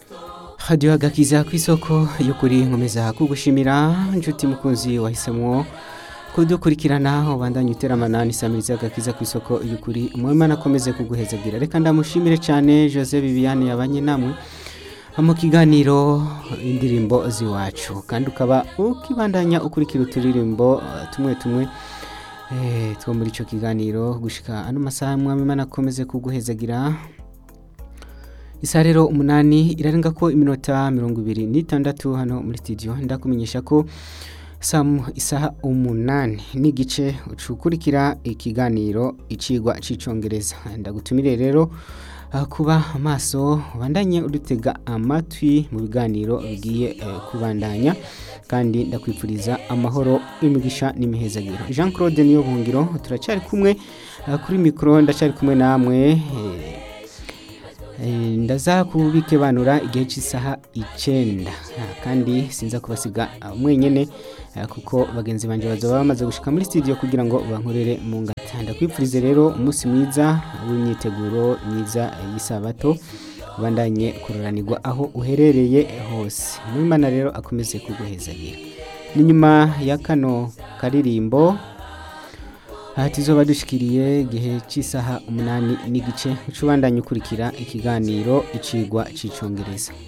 radiyo agakiza ku isoko y'ukuri nkomeza kugushimira inshuti mukunzi wahisemo kudukurikirana ubandanye uteramana n'isamiriza agakiza ku isoko y'ukuri umwemana akomeze kuguhezagira reka ndamushimire cyane jose viviane yabanye namwe mu kiganiro indirimbo z'iwacu kandi ukaba ukibandanya ukurikira uturirimbo eh, tumwe tumwe eh, two muri icyo kiganiro gushika ano masaha mwamimana akomeze kuguhezagira isaha rero umunani irarenga ko iminota mirongo ibiri n'itandatu hano muri studio ndakumenyesha ko samu isaha umunani n'igice ucukurikira ikiganiro icigwa c'icongereza ndagutumire rero ah, kuba amaso ubandanye udutega amatwi mu biganiro bigiye eh, kubandanya kandi ndakwifuriza amahoro imigisha n'imihezagiro jean claude niyo buhungiro turacyari kumwe ah, kuri mikoro ndacyari kumwe namwe eh, Eh, ndaza kubikebanura igihe cy'isaha icyenda Ah, kandi sinza kubasiga ah, mwenyene ah, kuko bagenzi banjye bazaba bamaze gushika muri studio kugira ngo bankorere mu ngata ndakwifurize rero umunsi mwiza w'imyiteguro myiza eh, y'isabato ubandanye kururanirwa aho uherereye hose mwimana rero akomeze kuguhezagira ni nyuma ya kano karirimbo aha tuzoba dushikiriye igihe cy'isaha umunani n'igice uca ubandanya ukurikira ikiganiro icigwa c'icongereza